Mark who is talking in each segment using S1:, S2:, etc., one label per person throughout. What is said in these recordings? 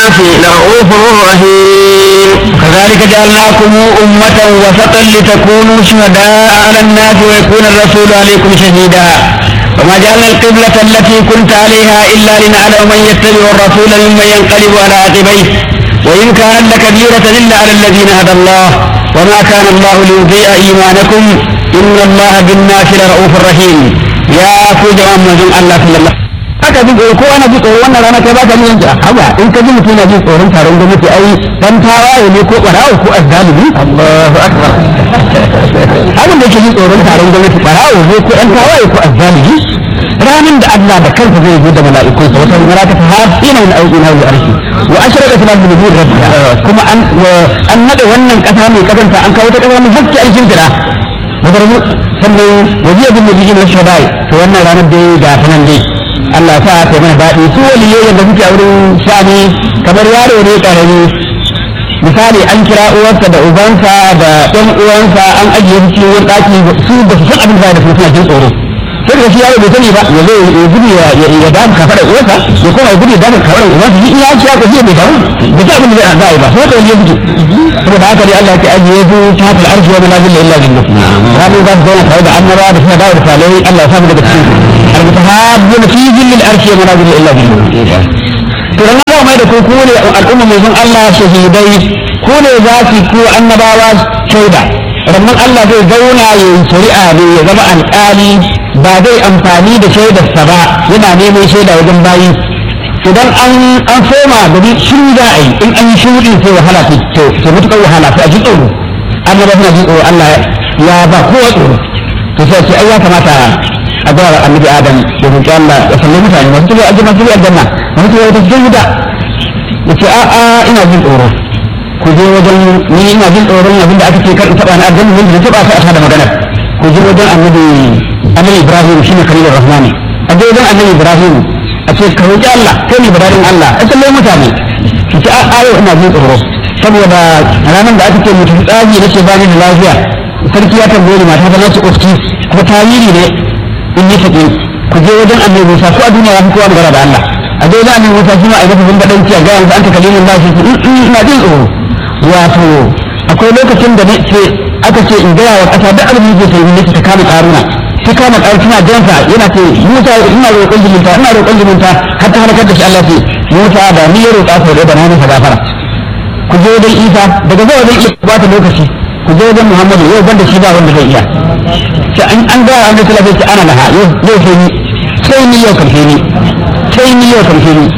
S1: لرؤوف رحيم
S2: كذلك جعلناكم أمة وسطا لتكونوا شهداء على الناس ويكون الرسول عليكم شهيدا وما جعلنا القبلة التي كنت عليها إلا لنعلم من يتبع الرسول ممن ينقلب على عقبيه وإن كانت لكبيرة إلا على الذين هدى الله وما كان الله ليضيع إيمانكم إن الله بالناس لرؤوف رحيم يا كوجا من الله صلى الله haka ji tsoro ko ana ji tsoro wannan rana kai baka yin ja haba in ka ji mutum na ji tsoron taron gwamnati ai dan tawaye ne ko barawo ko azzalimi Allahu akbar abin da yake ji tsoron taron gwamnati barawo ne ko dan tawaye ko azzalimi ranin da Allah da kansa zai zo da mala'ikunsa wata malaka ta hasina min ayyuna wa arshi wa ashraqat lahu bi nur rabbiha kuma an an nada wannan kasa mai kazanta an kawo ta kasa mai hakki alkin kira madarmu sannan wajiya bin nabiyyin wa shabai to wannan ranar dai ga ta nan dai Allah sa ta mana daɗi su waliyai da suke a wurin shani kamar yaro ne ƙarami misali an kira uwarsa da ubansa da ɗan uwansa an ajiye su cikin wani ɗaki su ba su san abin da da su suna jin tsoro sai da shi yaro bai sani ba ya zo ya gudu ya ya damu kafaɗar uwarsa ya koma ya gudu ya damu kafaɗar uwarsa shi iya ciya ko shi bai damu da ta abin da za a yi ba sai da wani ya gudu saboda haka dai Allah ya ajiye su ta hafal arshi wa manazil illa billah ranar za su zauna tare da annaba da suna dawo da salihai Allah ya samu daga cikin المتحابون في ظل العرش ومنازل الا بالله to ran Allah mai da ku ku ne al'umma mai zan Allah shahidai ku ne za su ku annabawa shaida rannan Allah zai zauna ya yi shari'a ne ya zama alƙali ba zai amfani da shaidarsa ba yana neman shaida wajen bayi idan an an soma gari shiru za a yi in an yi shiru sai wahala to to mutukar wahala sai a ji tsoro annaba suna ji tsoro Allah ya ba kowa tsoro to sai ce ai ya kamata a ga annabi adam da roƙi Allah ya salle mutane masu tafiya aljanna su aljanna masu tafiya wata cikin wuta ya ce a'a ina jin tsoro ku je wajen ni ina jin tsoron abin da aka ce kar in taɓa na aljanna wanda na taɓa sai a da magana ku je wajen annabi annabi ibrahim shine khalilur rahmani a je wajen annabi ibrahim a ce ka roƙi Allah kai ne badarin Allah a salle mutane su ce a'a yau ina jin tsoro saboda ranar da aka ce mutum tsagi na ce bani da lafiya sarki ya tambaye ni mata ta nace ofki kuma tarihi ne in yi take ku je wajen annabi Musa ko a duniya ya fi kowa magana da Allah a je wajen annabi Musa shi ma a yi masa zumbaɗanci a ga yanzu an ta kalimin ba shi ina jin tsoro wato akwai lokacin da ce aka ce in gaya wa ƙasa duk abin da sai ne ta kama ƙaruna ta kama ƙaruna tana jansa yana ce Musa ina roƙon jiminta ina roƙon jiminta har ta halakar da shi Allah ce Musa da ni ya roƙa sau da na masa gafara ku je wajen Isa daga zuwa wajen Isa ba ta lokaci ku je wajen Muhammadu yau banda shi ba wanda zai iya sai an an ga an da sai ana laha yau yau sai ni sai ni yau karfe ni sai ni yau karfe ni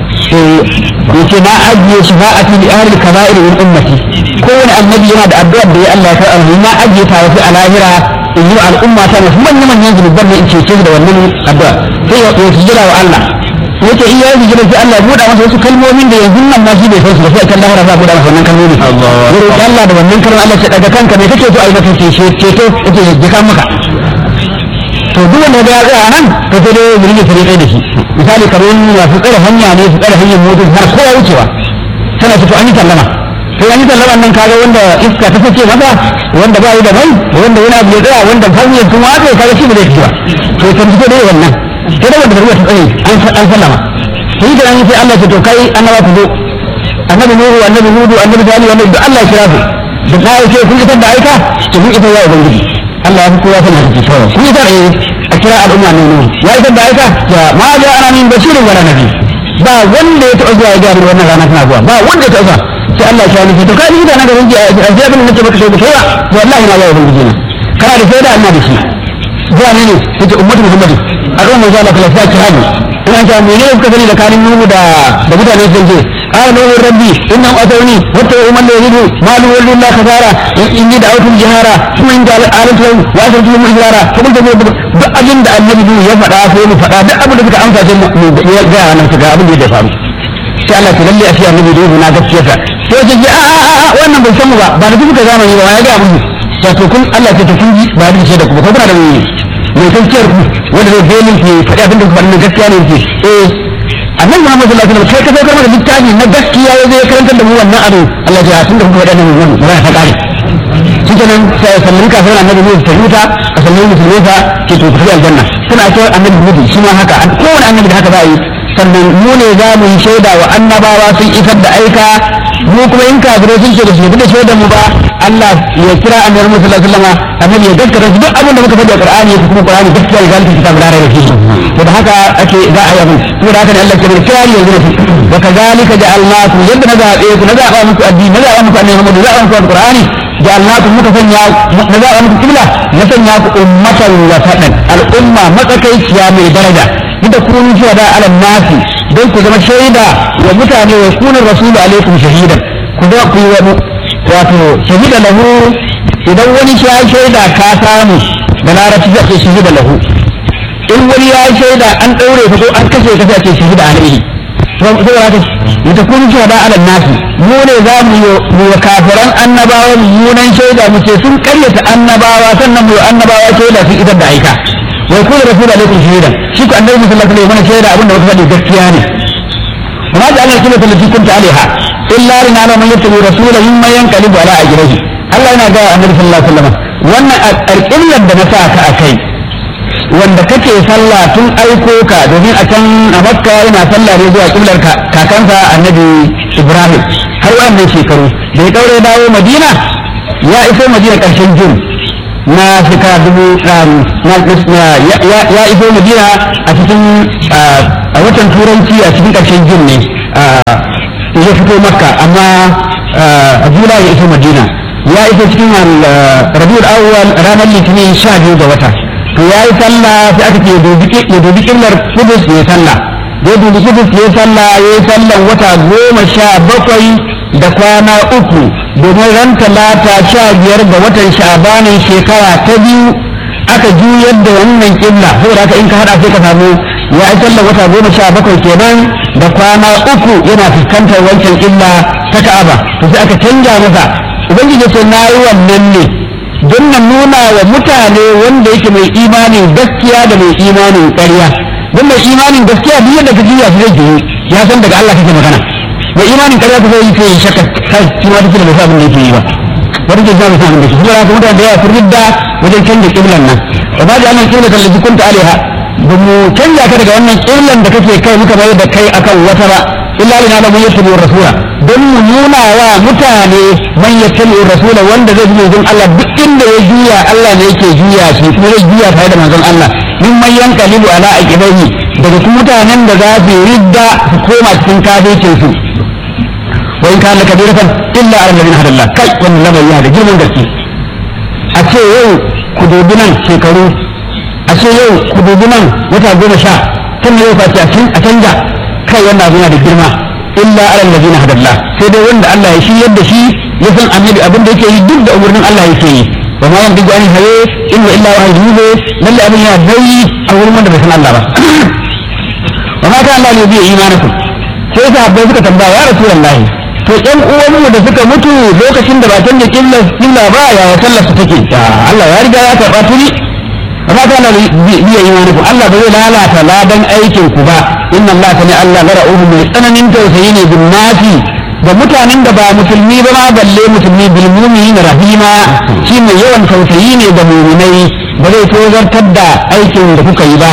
S2: sai yace na ajiye shafa'ati li ahli kaba'ir min ummati kowane annabi yana da addu'a da ya Allah ya karɓa na ajiye ta wasu a lahira in yi al'umma ta wasu manyan manyan zunuban da in cece da wannan addu'a sai ya yi jira wa Allah yace in ya yi jira sai Allah ya buɗa masa wasu kalmomin da yanzu nan ma shi bai san su ba sai kan lahira za a buɗa masa wannan kalmomi ya roƙi Allah da wannan kalmomin Allah ya daga kanka me kake so a yi maka ceto ceto yace ya jika maka to duk wanda ya tsaya nan to sai dai zuri sai dai da shi misali kamar ya fi tsare hanya ne su tsare hanyar motar har kowa wucewa tana ce to an yi sallama sai an yi sallama nan kaga wanda iska ta fice masa wanda ba yi da mai wanda wani abu ya tsaya wanda hanyar sun watsa kaga shi ba zai fito ba to kan fito dai wannan sai da wanda zai ta tsaye an sallama sai da an sai Allah ce to kai annaba ku zo annabi nuhu annabi hudu annabi salihu annabi da Allah ya kira su da kai ce kun isar da aika to kun isar ya ubangiji Allah ya fi kowa sanar da kisa kun isar eh a kira al'umma ne nuhu ya isar da aika ya ma ja ana min basirin wala nabi ba wanda ya taɓa zuwa ya ga wannan rana tana zuwa ba wanda ya taɓa sai Allah ya shawo to kai da na ga hunji a sai abin da nake maka sai da kai wallahi na ga ubangiji na kana da sai da Allah da shi zuwa ne ne yace ummatu muhammadi al'umma za ta kala sai hali ina ta mene kuka sani da kanin nuhu da da mutane sun ce قال نوح ربي إنهم أتوني واتبعوا من لا يجد ما له إلا الله خسارة إني دعوتهم جهارا ثم إن آلت لهم وأسرت لهم إجرارا فقلت لهم duk abin da annabi nuhu ya faɗa sai mu faɗa duk abin da suka amsa sai mu ya ga nan su ga abin da ya faru sai Allah ta lalle a shi annabi nuhu na gaskiya sa sai ce a a a wannan bai san mu ba ba da kuka zamani ba ya ga mu sai to kun Allah ta kun ji ba da shi da ku ko kuna da mai gaskiyar ku wanda zai bayyana ki faɗi abin da ku faɗi gaskiya ne ki eh annabi Muhammad sallallahu alaihi wasallam kai ka saukar mana littafi na gaskiya ya zai karantar da mu wannan abu Allah ya tunda kuka faɗa nan wannan ba ta kare shi nan sai sallin kafin annabi ne ta huta a sallin musulmi fa ke to tafi aljanna suna ce annabi hudu shi ma haka kowane annabi da haka za a yi sannan mu ne za mu yi shaida wa annabawa sun isar da aika mu kuma in kafirai sun ce da su da shaidar mu ba Allah ya kira annabi Muhammad sallallahu alaihi wasallam annabi ya gaskata su duk abin da muka faɗi a Qur'ani ya kuma Qur'ani gaskiya ya zalunta kitab da rayuwa shi to da haka ake za a yi abin to da haka ne Allah ke mai kira yanzu ne wa kazalika ja'alnakum yadda na zabe ku na zaba muku addini na zaba muku annabi Muhammad na zaba muku Qur'ani ja'alnakum muka sanya na zaba muku kibla na sanya ku ummatan wasatan al'umma matsakaiciya mai daraja inda kun zuwa da alam nasi don ku zama shaida wa mutane wa kunan rasulu alaikum shahidan ku ga ku yi wani wato shahida lahu idan wani ya shaida ka samu da larabci zai ce shahida lahu in wani ya shaida an daure ka ko an kashe ka sai ce shahida alaihi saboda haka ita kun zuwa da alam nasi mu ne za mu yi wa kafiran annabawa mummunan shaida mu ce sun karyata annabawa sannan mu yi annabawa shaida sun idar da aika wai kullu rasul alaikum shahidan shi ko annabi sallallahu alaihi wasallam shaida abinda muka faɗi gaskiya ne وما جعلنا الكلمة التي كنت عليها إلا لنعلم من يتبع رسوله مما ينقلب على أجره الله yana ga annabi sallallahu alaihi wasallam wannan alƙiblar da na sa ka a kai wanda kake sallah tun aiko ka domin a can a makka yana sallah ne zuwa ƙiblar kakansa annabi ibrahim har wannan shekaru da ya kaure dawo madina ya iso madina ƙarshen jun na shekara dubu ya iso madina a cikin a watan turanci a cikin ƙarshen jin ne ya fito makka amma a jula ya iso madina ya iso cikin rabiul awwal ranar litinin sha biyu ga wata to ya yi sallah sai aka ce ya dubi killar kudus ya sallah da ya dubi kudus ya sallah ya yi sallan wata goma sha bakwai da kwana uku domin ran talata sha biyar ga watan sha'abanin shekara ta biyu aka juyar da wannan kibla saboda haka in ka hada sai ka samu ya yi sallar wata goma sha bakwai kenan da kwana uku yana fuskantar wancan kibla ta ka'aba to sai aka canja masa ubangiji ce na yi wannan ne don na nuna wa mutane wanda yake mai imanin gaskiya da mai imanin ƙarya don mai imanin gaskiya duk yadda ka juya su zai juyu ya san daga Allah kake magana mai imanin ƙarya ku zai yi sai shakka kai shi ma duk da bai san abin da yake yi ba wani ke zama san abin da yake saboda haka mutane da yawa sun ridda wajen canja kiblan nan wa ba da annan kibla kan lafi kunta alaiha ba mu canja ka daga wannan kiblan da kake kai muka bayar da kai akan wata ba illa lina da mun yattabi rasula don mu nuna wa mutane man yattabi rasula wanda zai bi manzon Allah duk inda ya juya Allah ne yake juya shi kuma zai juya tare da manzon Allah min man yanqalibu ala aqibahi daga kuma mutanen da za su ridda su koma cikin kafircin su wa in kana kabiratan illa ala alladhina hadalla kai wannan lamari yana da girman gaske a ce yau ku dubi nan shekaru a ce yau ku dubi nan wata goma sha tun yau fa ce a canja kai wannan abu yana da girma illa ala alladhina hadalla sai dai wanda Allah ya shiryar da shi ya san annabi abin da yake yi duk da umarnin Allah yake yi wa ma yantiqu anil hawa in huwa illa wahyun yuha lalle abin yana nauyi a wurin wanda bai san Allah ba wa ma kana Allah ne bi imanakum sai sahabbai suka tambaya ya rasulullahi to ƴan uwanmu da suka mutu lokacin da ba canja killa killa ba ya sallar su take Allah ya riga ya karɓa tuni ba ta na biya imanikum Allah ba zai lalata ladan aikin ku ba inna Allah ta ne Allah la ra'uhu mai tsananin tausayi ne bin nasi da mutanen da ba musulmi ba ma balle musulmi bil mu'minin rahima shi mai yawan tausayi ne da mu'minai ba zai tozartar da aikin da kuka yi ba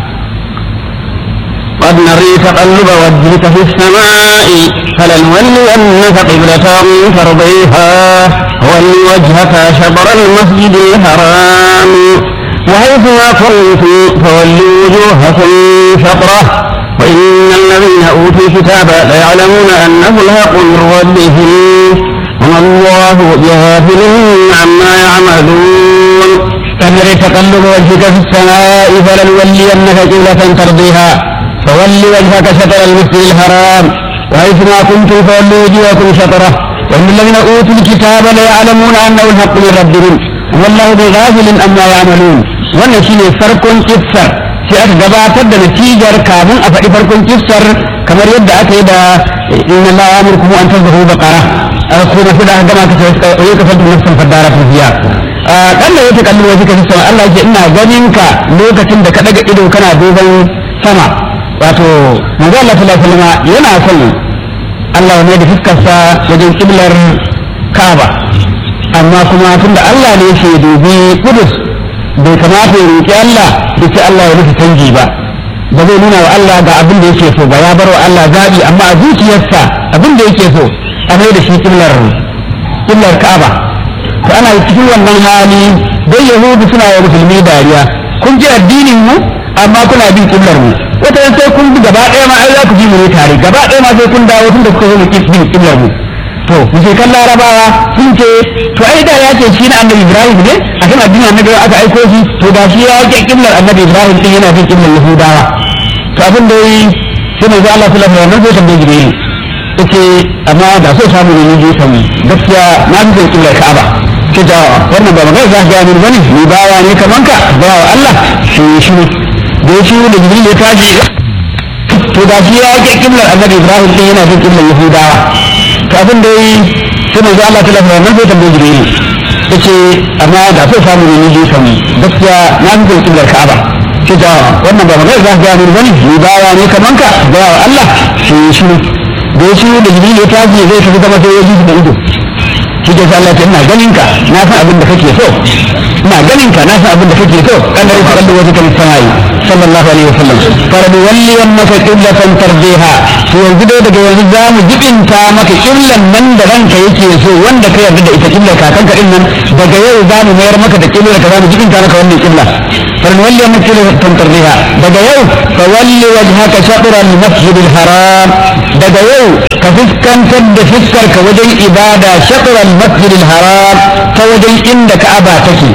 S1: قد نري تقلب وجهك في السماء فلنولينك قبلة ترضيها ول وجهك شطر المسجد الحرام وحيث ما كنتم فولوا وجوهكم شطره وإن الذين أوتوا الكتاب ليعلمون أنه الحق من ربهم وما الله بغافل عما يعملون
S2: تنري تقلب وجهك في السماء فلنولينك قبلة ترضيها فول وجهك شطر المسجد الحرام وحيث ما كنتم فولوا وجوهكم شطره وإن الذين أوتوا الكتاب ليعلمون أنه الحق من ربهم والله بغافل عما يعملون wannan shine farkon kissar sai aka gabatar da natijar kafin a faɗi farkon kissar kamar yadda aka yi da inna Allah ya amurku an tazbahu baqara kuma sai da aka gama ka sai ka fadu nafsan fadara ta biya kalla yake kallon wasu ka sama Allah yake ina ganin ka lokacin da ka daga ido kana duban sama wato manzo Allah sallallahu alaihi wasallam yana son Allah ne da fuskarsa wajen kiblar Kaaba amma kuma tunda Allah ne yake dubi Qudus bai kamata ya roƙi Allah da ce Allah ya nufi canji ba ba zai nuna wa Allah ga abin da yake so ba ya bar wa Allah zaɓi amma a zuciyarsa abin da yake so a mai da shi killar killar Ka'aba to ana cikin wannan hali dai Yahudu suna wa musulmi dariya kun ji addinin mu amma kuna bin killar mu wata sai kun bi gaba ɗaya ma ai za ku ji mu ne tare gaba ɗaya ma sai kun dawo tun da kuka zo mu bin killar mu to mushrikan larabawa sun ce to ai da ya ce shi na annabi ibrahim ne a kan addinin annabi aka aiko shi to da shi ya ke kimlar annabi ibrahim din yana bin kimlar yahudawa to abin da yi sai mai Allah sallallahu alaihi wasallam sai tambaye jibril yace amma da so samu ne ni kan gaskiya na bi bin kimlar ka'aba ce da wannan ba magana za ka ga min bane ni bawa ne kaman ka bawa Allah shi shi da shi da jibril ya tashi to da shi ya ke kimlar annabi ibrahim din yana bin kimlar yahudawa to abin da yi sai mai Allah ta lafiya nan zai tambaye jibril yace amma da so samu ne ni kan gaskiya na bi bin kimlar ka'aba ce da wannan ba magana za ka ga min bane ni bawa ne kaman ka bawa Allah shi shi da shi da jibril ya tashi zai tafi gaba sai ya ji da ido shi ke sa Allah ce ina ganin ka na san abin da kake so ina ganin ka na san abin da kake so kan da kallo wata kan samai sallallahu alaihi wasallam faradu walli annaka qiblatan tardiha to yanzu dai daga yanzu za mu jibinta maka qiblan nan da ranka yake so wanda ka yarda da ita qiblar kakanka din nan daga yau za mu mayar maka da qiblar ka za mu jibinta maka wannan qibla faradu walli annaka qiblatan tardiha daga yau fa walli wajhaka shatr al-masjid al-haram daga yau ka fuskantar da fuskar ka wajen ibada shatr al-masjid al-haram ta wajen inda ka'aba take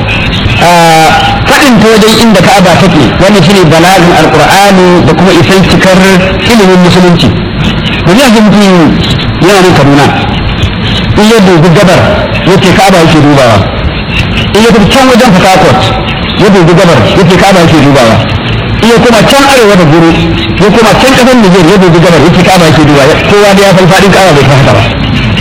S2: faɗin ta wajen inda ka'aba take wannan shine balagin alqur'ani da kuma isan cikar ilimin musulunci to ne ga mutum yana nan kaduna in ya dubi gabar yace ka'aba yake dubawa in ya tafi can wajen fakakot ya dubi gabar yace ka'aba yake dubawa in ya kuma can arewa da guru ya kuma can kasar Nijar ya dubi gabar yace ka'aba yake dubawa kowa da ya san faɗin ka'aba bai san haka ba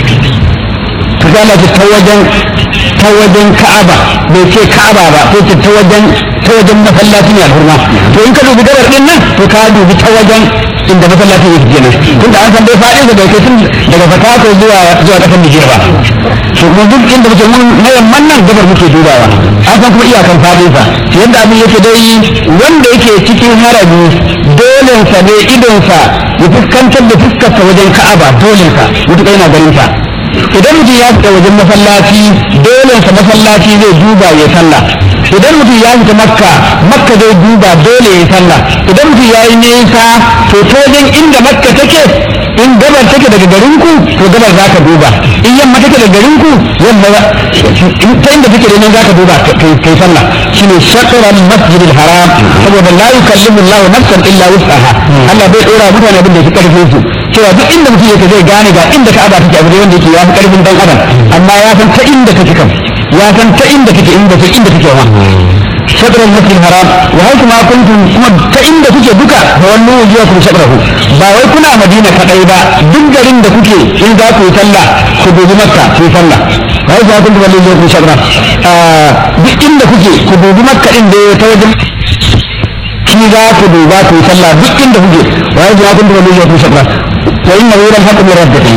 S2: to ga Allah ta wajen ta wajen Ka'aba bai ce Ka'aba ba ko ce ta wajen ta wajen masallaci ne alhurma to in ka dubi gabar din nan to ka dubi ta wajen inda masallacin yake kenan tun da an san dai fadin da bai kai tun daga Fatako zuwa zuwa kasar Nijar ba to kuma duk inda muke mun na yamman nan gabar muke dubawa an san kuma iyakan fadin sa yadda abin yake dai wanda yake cikin harabi dole sa ne idon sa ya fuskantar da fuskar sa wajen Ka'aba dole sa mutuka yana ganin sa idan mutum ya fita wajen masallaci dole sa masallaci zai duba ya sallah idan mutum ya fita makka makka zai duba dole ya sallah idan mutum ya yi nesa to ta wajen inda makka take in gabar take daga garin ku to gabar za ka duba in yamma take daga garin ku yamma ta inda take da nan za ka duba kai sallah shine shaqran masjidil haram saboda la yukallimu Allah nafsan illa wus'aha Allah bai dora mutane abin da yake karfin su cewa duk inda mutum yake zai gane ga inda ka'aba take abu wanda yake ya fi karfin dan adam amma ya san ta inda take kan ya san ta inda take inda take inda take wa شطر المسجد الحرام وهيك ما كنتم كما فإن kuke duka فولوا وجوهكم شطره ba wai kuna madina kadai ba duk garin da kuke in za ku yi sallah ku dubi makka ku yi sallah wai za ku dubi wujuhakum shatra duk inda kuke ku dubi makka din da ta wajen shi za ku duba ku yi sallah duk inda kuke wai za ku dubi wujuhakum shatra wa inna ila al-haqqi min rabbikum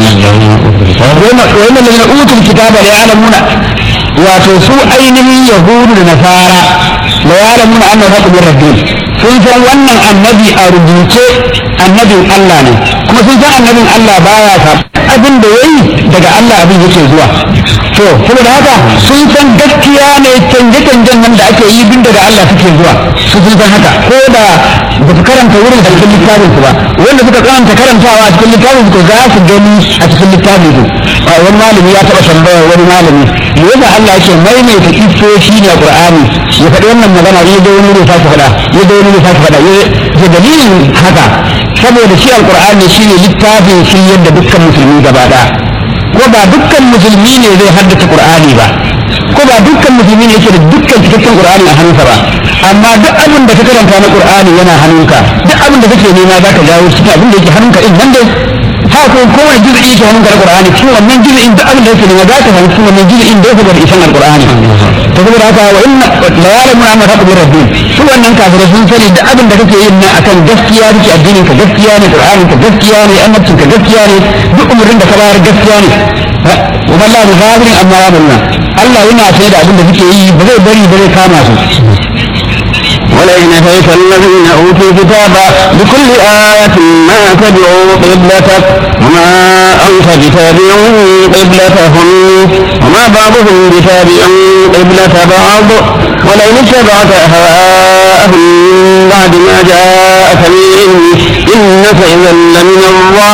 S2: wa inna alladhina utul kitaba la ya'lamuna wato su ainihin yahudu da nasara la ya'lamuna anna haqqu min rabbihim sun san wannan annabi a rubuce annabin Allah ne kuma sun san annabin Allah baya sa abin da yayi daga Allah abin yake zuwa to saboda haka sun san gaskiya ne canje-canjen nan da ake yi bin daga Allah suke zuwa su sun san haka ko da ba su karanta wurin da cikin littafin su ba wanda suka karanta karantawa a cikin littafin su za su gani a cikin littafin su wani malami ya taɓa tambaya wani malami me yasa Allah yake maimaita kifoshi ne a Qur'ani ya faɗi wannan magana ya ga wani ne sake faɗa ya ga wani ne sake faɗa ya dalilin haka saboda shi alqur'ani shine littafin shi yadda dukkan musulmi gaba ɗaya ko ba dukkan musulmi ne zai haddace qur'ani ba ko ba dukkan musulmi ne yake da dukkan cikakken qur'ani a hannunsa ba amma duk abin da ka karanta na qur'ani yana hannunka duk abin da kake nema zaka jawo cikin abin da yake hannunka din nan dai ha ko kowane juz'i yake hannunka na qur'ani cikin wannan juz'in duk abin da yake nema zaka samu cikin wannan juz'in da yake da isan alqur'ani to saboda haka wa inna la ya'lamu anna rabbi rabbi su wannan kafirai sun sani da abin da kake yin nan akan gaskiya kake addinin ka gaskiya ne qur'anin ka gaskiya ne annabcin ka gaskiya ne duk umurin da ka bayar gaskiya ne wa Allah bi ghafirin amma ya bunna Allah yana sai da abin da suke yi ba zai bari ba zai kama su
S1: ولئن أتيت الذين أوتوا الكتاب بكل آية ما تبعوا قبلتك وما أنت بتابع قبلتهم وما بعضهم بتابع قبلة بعض ولئن اتبعت أهواءهم بعد ما جاءك من العلم إنك إذا لمن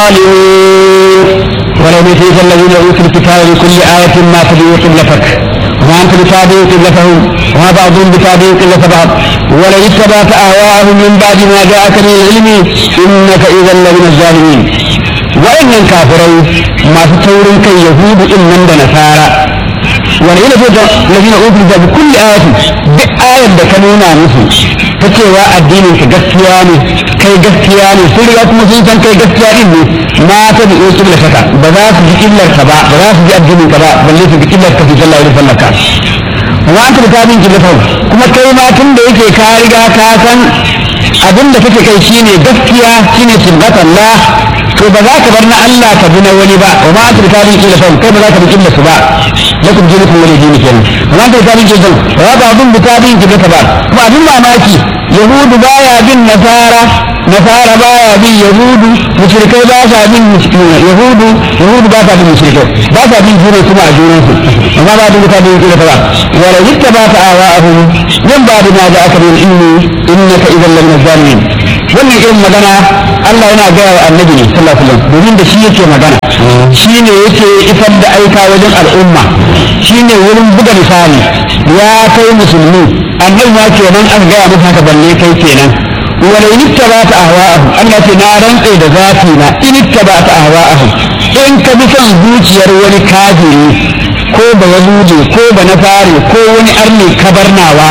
S1: الظالمين
S2: ولو أتيت الذين أوتوا الكتاب بكل آية ما تبعوا قبلتك وما أنت بتابع قبلتهم وما بعضهم بتابع قبلة بعض ولئن اتبعت أهواءهم من بعد ما جاءك من العلم إنك إذا لمن الظالمين وإن الكافرين ما تطورن كي يهود إن نصارى ولئن اتيت الذين أوتوا الكتاب بكل آية بآية دكنونا مثل فكوا الدين كجسياني kai gaskiya ne sun riga kuma sun san kai gaskiya din ne ma ta bi in kibla saka ba za su ji killar ka ba ba za su ji addinin ka ba balle su ji killar ka fi sallah wurin sallar ka wa anta da tabin kibla kuma kai ma tun da yake ka riga ka san abin da kake kai shine gaskiya shine kiblatullah to ba za ka bar na Allah ka bi na wani ba wa ma anta da tabin kibla kai ba za ka bi kibla su ba lakum dinukum wali dini kenan wa ma anta da tabin kibla wa ba abin da tabin kibla ba kuma abin mamaki yahudu baya bin nasara nasara baya bin yahudu mushrikai ba sa bin yahudu yahudu ba sa bin mushrikai ba sa bin juna kuma a junan su amma ba da mutane yake da ba wala yitta ba ta awa'ahum min ba da ma da aka bin ilmi innaka idan lam zalimin wannan irin magana Allah yana gaya wa annabi ne sallallahu alaihi wasallam domin da shi yake magana shi ne yake isar da aika wajen al'umma shi ne wurin buga misali ya kai musulmi annabi ma kenan an gaya masa haka balle kai kenan wala in ittaba'ta ahwa'ahum Allah ce na rantse da zafi na in ittaba'ta ahwa'ahum in ka bi son zuciyar wani kafiri ko ba yahudi ko ba nasari ko wani arni kabarnawa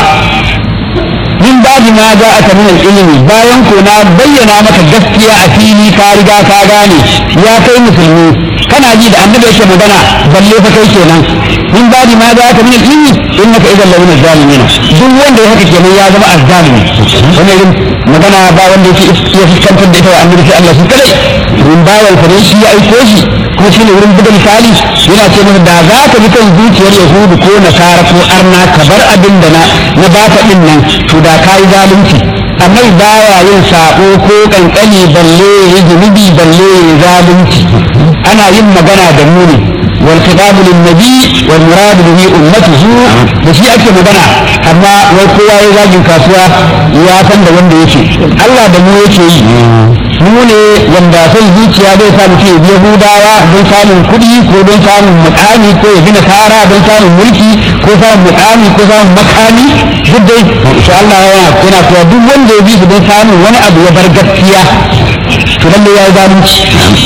S2: min baji ma ja aka min ilimi bayan ko na bayyana maka gaskiya a fili ka riga ka gane ya kai musulmi kana ji da annabi yake magana balle fa kai kenan min baji ma ja aka min ilimi innaka idan la min zalimin duk wanda ya haka kenan ya zama azzalimi wannan irin magana ba wanda yake ya fuskantar da ita wa annabi sai Allah shi kadai min bayan sa ne shi ya aiko shi kuma shine wurin buga misali yana ce masa da za ka bi kan zuciyar yahudu ko nasara ko arna ka bar abin da na na baka din nan to da ka yi zalunci annabi baya yin sabo ko kankani balle ya zunubi balle ya zalunci ana yin magana da mu ne wal khitabu lin nabi wal murad bihi ummatuhu da shi ake magana amma wai kowa ya zagin kasuwa ya san da wanda yake Allah da mu yake yi mu ne wanda son zuciya zai sa mutum ya biya hudawa don samun kuɗi ko don samun mukami ko ya gina kara don samun mulki ko samun mukami ko samun makami duk dai insha Allah yana yana cewa duk wanda ya bi su don samun wani abu ya bar gaskiya to lalle ya yi zalunci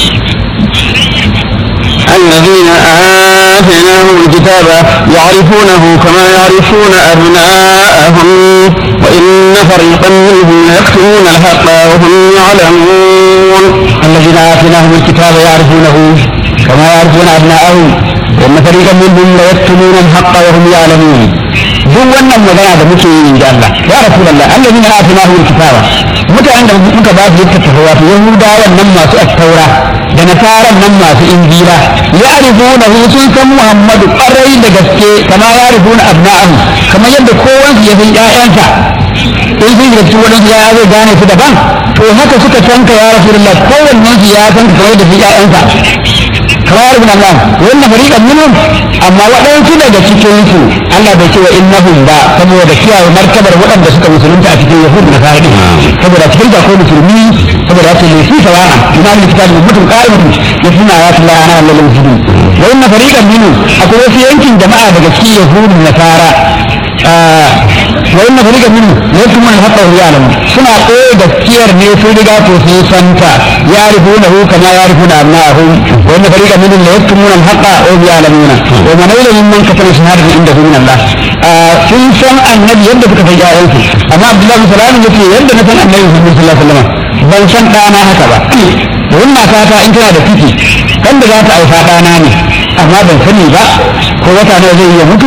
S1: الذين آتيناهم الكتاب يعرفونه كما يعرفون أبناءهم وإن فريقا منهم ليكتمون الحق وهم يعلمون
S2: الذين آتيناهم الكتاب يعرفونه كما يعرفون أبناءهم وإن فريقا منهم ليكتمون الحق وهم يعلمون duk wannan magana da muke yi da Allah ya rasulullah allazina atinahu alkitaba mutanen da muka ba su littattafa wato yahudawan nan masu attaura da nasaran nan masu injila ya arifuna sun san muhammadu kwarai da gaske kama ya arifuna abna'ahu kamar yadda kowansu ya san ƴaƴansa in sun shiga cikin wadansu ya zai gane su daban to haka suka san ka ya rasulullah kowannen su ya san kamar da su ƴaƴansa kamar ibn Allah wannan fariqan minhum amma waɗansu daga cikin su Allah bai ce wa innahum ba saboda kiyaye martabar waɗanda suka musulunta a cikin yahud na fara din saboda cikin da ko musulmi saboda ce ne su sawa'a ina ne kitabun mutum qa'imatu yasuna ya tilla ana Allah muslimin wa inna fariqan minhum akwai wasu yankin jama'a daga cikin yahud na fara wa inna fariqan minhum yakum man hatta ya'lamu suna koyi gaskiyar ne su riga to sun santa ya'rifunahu kama ya'rifuna abna'ahum wa inna fariqan minhum la yaktumuna al-haqqa wa hum ya'lamuna wa man ya'lamu mimman katama shahadatan indahu min Allah sun san annabi yadda suka san ƴaƴansu amma Abdullahi sallallahu alaihi wasallam yadda na san annabi sallallahu alaihi wasallam ban san ɗana haka ba domin matata in tana da ciki kan da za ta aifa ɗana ne amma ban sani ba ko wata nawa zai iya mutu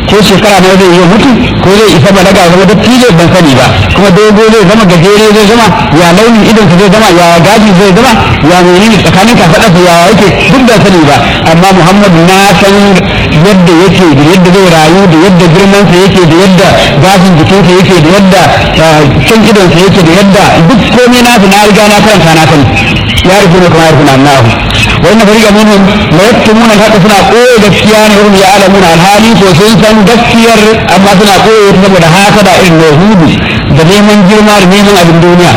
S2: ko shekara nawa zai yi mutu ko zai isa balaga ya zama dattijo ban sani ba kuma dogo zai zama gajere zai zama ya launin idon zai zama ya gaji zai zama ya menene tsakanin kafaɗarsa ya yake duk ban sani ba amma muhammadu na san yadda yake da yadda zai rayu da yadda girmansa yake da yadda gashin jikinsa yake da yadda can idonsa yake da yadda duk komai na na riga na karanta na sani ya rufe ne kuma ya rufe na Allah wai na fariga minhum la yaktumuna haka suna koyo gaskiya ne hum ya alamuna alhali ko sun san gaskiyar amma suna koyo saboda hasada irin yahudu da neman girma da neman abin duniya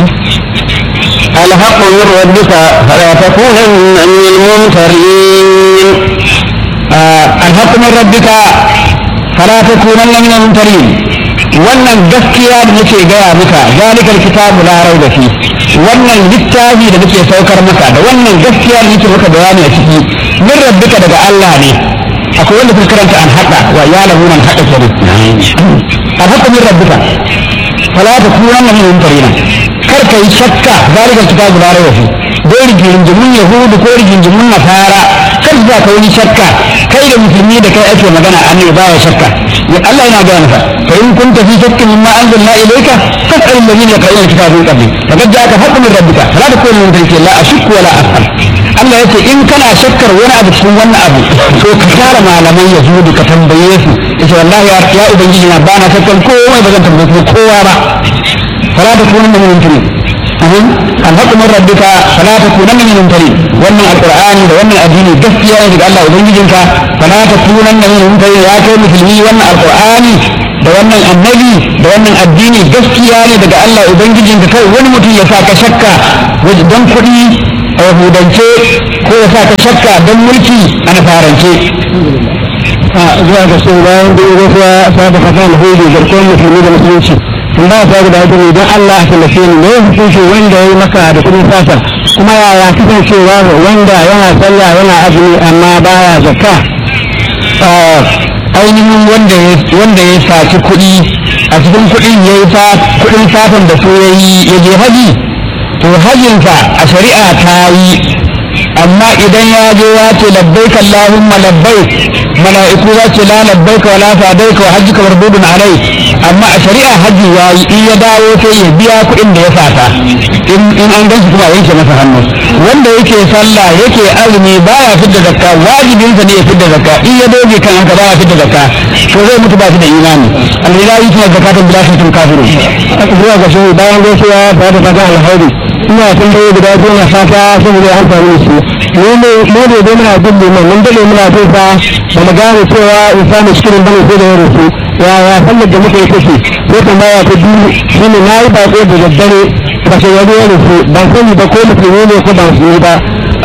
S1: الحق من ربك فلا تكونن من الممترين
S2: الحق من ربك فلا تكونن من الممترين wannan gaskiya da nake gaya maka zalikal kitabu la raiba fi wannan littafi da nake saukar maka da wannan gaskiya da nake maka bayani a ciki min rabbika daga Allah ne akwai wanda suka karanta an hada wa ya lahu man hada kenan an hada min rabbika fala takunanna min mumtarina kar kai shakka zalikal kitabu la raiba fi dai rigingimun yahudu ko rigingimun nasara kar za ka wani shakka kai da musulmi da kai ake magana annabi baya shakka ya Allah yana gaya maka fa in kunta fi shakkin mimma anzalna ilayka fas'al alladhina yaqra'una kitaba min qabli faqad ja'aka haqqun min rabbika fala takun min dhalika la ashukku wala as'al Allah yace in kana shakkar wani abu cikin wannan abu to ka tara malaman yahudu ka tambaye su yace wallahi ya ubangiji na bana shakkan kowa ba zan tambaye kowa ba fala takun min mumtinin alhaƙu min rabbika fala takunanna min mumtarin wannan alqur'ani da wannan addini gaskiya ne daga Allah ubangijinka fala takunanna min mumtarin ya kai musulmi wannan alqur'ani da wannan annabi da wannan addini gaskiya ne daga Allah ubangijinka kai wani mutum ya sa ka shakka don kuɗi a yahudance ko ya sa ka shakka don mulki a nasarance
S1: zuwa ga sun bayan da ya gaisuwa sa da fata alheri garkuwar musulmi da musulunci in ba ta guda ita ne don Allah a tallafe ni ne hukunci wanda ya yi maka da kudin sata kuma yaya kasancewa wanda yana sallah yana azumi amma baya zakka
S2: ainihin wanda ya wanda ya saci kuɗi a cikin kuɗin ya yi kuɗin satan da su ya yi ya je haji to hajinsa a shari'a ta yi amma idan ya je ya ce labbaik Allahumma labbaik mala'iku za ce la labbaik wa la sadaik wa hajjuka mardudun alai amma a shari'a haji ya yi in ya dawo sai ya biya kuɗin da ya sata in in an ganshi kuma yanke masa hannu wanda yake sallah yake azumi baya fidda zakka wajibinsa ne ya fidda zakka in ya doge kan haka baya fidda zakka to zai mutu ba shi da imani alhilahi kuma zakatun bila shirkin kafiru
S1: zuwa ga shi bayan gaisuwa ba da fata alheri ina tambaye guda biyu na fata saboda ya amfani su mu ne mu ne dai muna bin liman mun dade muna bin sa ba mu gane cewa in samu cikin bane sai da ya rufu ya ya sallar da muka yi take ko tambaya ta biyu shine nayi bako da daddare ba sai ya ya rufu ban sani ba ko musulmi ne ko ba musulmi ba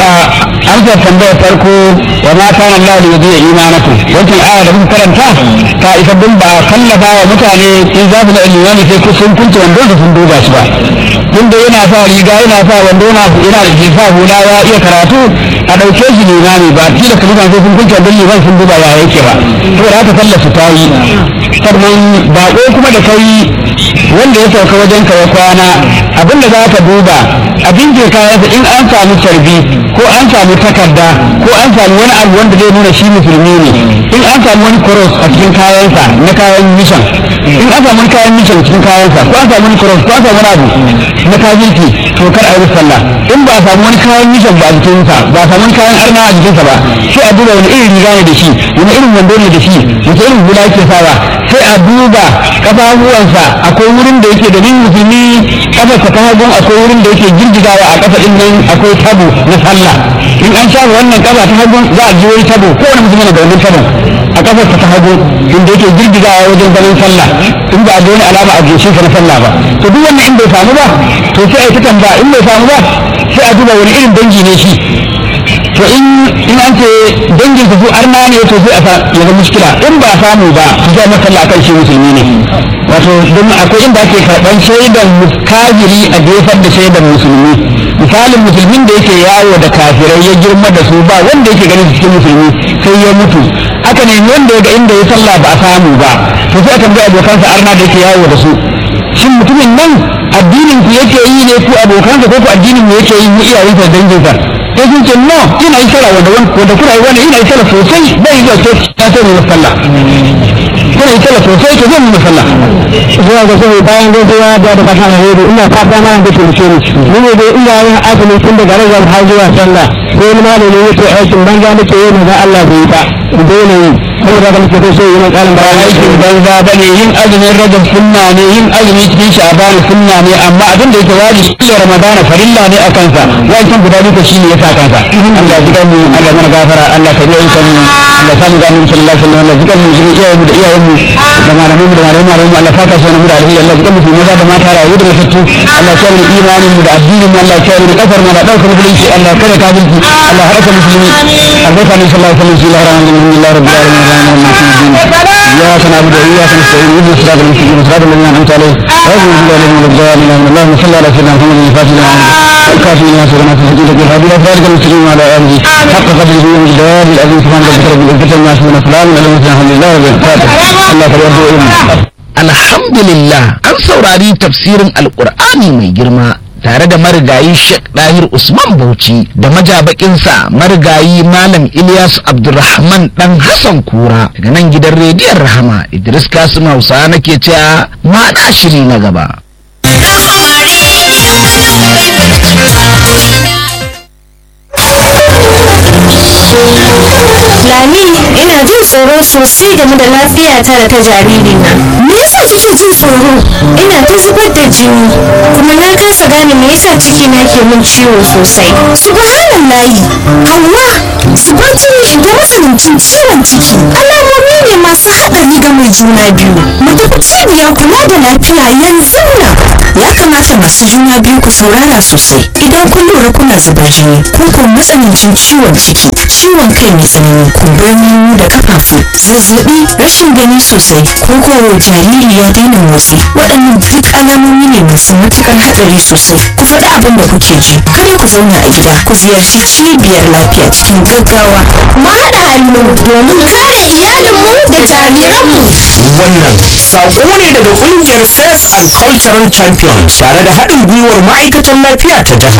S2: an sa tambayar farko wa ma kana Allah li yudiya imanakum wancan aya da muka karanta ta isa bin ba kallafa wa mutane in za su da imani sai ku sun kunce wando da sun duba shi ba tunda yana sa riga yana sa wando yana yana da jifa hula ya iya karatu a dauke shi limami ba tilo kalima sai sun kunce wando liman sun duba ya yake ba saboda haka sallar su ta yi sannan bako kuma da kai wanda ya sauka wajen ka ya kwana abinda za ka duba abin ke kayansa in an samu carbi ko an samu takarda ko an samu wani abu wanda zai nuna shi musulmi ne in an samu wani cross a cikin kayansa na kayan mission in an samu wani kayan mission cikin kayansa ko an samu wani cross ko an samu wani abu na kafirci to kar a yi sallah in ba a samu wani kayan mission ba a jikinsa ba a samu wani kayan arna a jikinsa ba sai a duba wani irin riga ne da shi wani irin wando ne da shi wace irin hula yake sawa sai a duba kafafuwansa akwai wurin da yake da nin musulmi kafarsa ta hagun akwai wurin da yake girgizawa a kafa din nan akwai tabo na sallah in an shafa wannan kafa ta hagun za a ji wani tabo ko wani musulmi da wannan tabo a kafarsa ta hagu inda yake girgizawa wajen ganin sallah in ba a ga wani alama a goshin sa na sallah ba to duk wannan in bai samu ba to sai a yi ta tambaya in bai samu ba sai a duba wani irin dangi ne shi to in in an ce dangin su su arna ne to sai a sa ya zama mushkila in ba samu ba su sai masalla akan shi musulmi ne wato don akwai inda ake karɓar shaidan kafiri a jefar da shaidan musulmi misalin musulmin da yake yawo da kafirai ya girma da su ba wanda yake ganin cikin musulmi sai ya mutu aka nemi wanda ya ga inda ya sallah ba a samu ba to sai aka bi abokansa arna da yake yawo da su shin mutumin nan addinin ku yake yi ne ku abokansa ko ku addinin mu yake yi mu iyayensa da danginsa
S1: sai sun ce no ina yi sallah wanda wanda kuna yi wanda ina yi sallah sosai bai zuwa ce ya so ne sallah kuna yi sallah sosai to zan yi sallah zuwa ga sai bayan gaisuwa da da fata na hudu ina fata ma da turke ni ni ne dai ina yin azumi tun daga rajab har zuwa sallah ko ni malami yake aikin banza nake yi da Allah bai ta dole yi saboda ga nake so yi kalin
S2: ba aikin banza ba ne yin azumin rajab sunna ne yin azumi cikin sha'ban sunna ne amma abin da yake wajibi shi ramadana farilla ne a kansa wancan guda duka shi ne ya sa kansa Allah ji mu Allah mana gafara Allah ka yi kan Allah sa mu gani sallallahu alaihi wasallam Allah ji kan mu ji iyayen mu da iyayen mu da malamin mu da malamin malamin mu Allah saka su mu da alheri Allah ji kan mu maza da mata rayu da mutattu Allah ya mu imanin mu da addinin mu Allah ya mu kafar mu da daukar musulunci Allah kada kafirci Allah haraka musulmi albarka ne sallallahu alaihi wasallam bismillahir rahmanir rahim rabbil alamin إياك نعبد وإياك نستعين اهدنا الصراط المستقيم صراط الذين أنعمت عليهم غير المغضوب عليهم ولا الضالين اللهم صل على سيدنا محمد الفاتح لما الكافي لما سبقنا في الحديث في الهادي ذلك المستقيم وعلى آله حق قدره ومقداره العظيم سبحان ربك رب العزة عما يصفون وسلام على المرسلين الحمد لله رب العالمين الله فليرضوا إلنا
S3: alhamdulillah an saurari tafsirin alkur'ani mai girma tare da marigayi Sheikh Dahir Usman Bauchi da majabakinsa marigayi Malam Ilyas Abdulrahman dan Hassan Kura daga nan gidan rediyon Rahama Idris Kasim Hausa nake cewa ma shiri na gaba.
S4: Lami ina jin tsoro sosai game da lafiyata da ta jaririna. Me yasa kike jin tsoro? Ina ta zubar da jini kuma na kasa gane me yasa ciki na ke min ciwo sosai. Subhanallahi. Hauwa, zubar jini da matsanancin ciwon ciki alamomi ne masu haɗari ga mai juna biyu. Mu tafi cibiyar kula da lafiya yanzu nan.
S5: ya kamata masu juna biyu ku saurara sosai idan kun lura kuna zubar jini ko ko matsanancin ciwon ciki ciwon kai mai tsanani kumburin hannu da kafafu zazzabi rashin gani sosai ko ko jariri ya daina motsi waɗannan duk alamomi ne masu matuƙar hatsari sosai ku faɗi abin da kuke ji kada ku zauna a gida ku ziyarci cibiyar lafiya cikin gaggawa
S4: Mu haɗa hannu domin kare iyalinmu da jariranmu.
S6: wannan saƙo ne daga ƙungiyar faith and cultural champions tare da haɗin gwiwar ma'aikatan lafiya ta jiha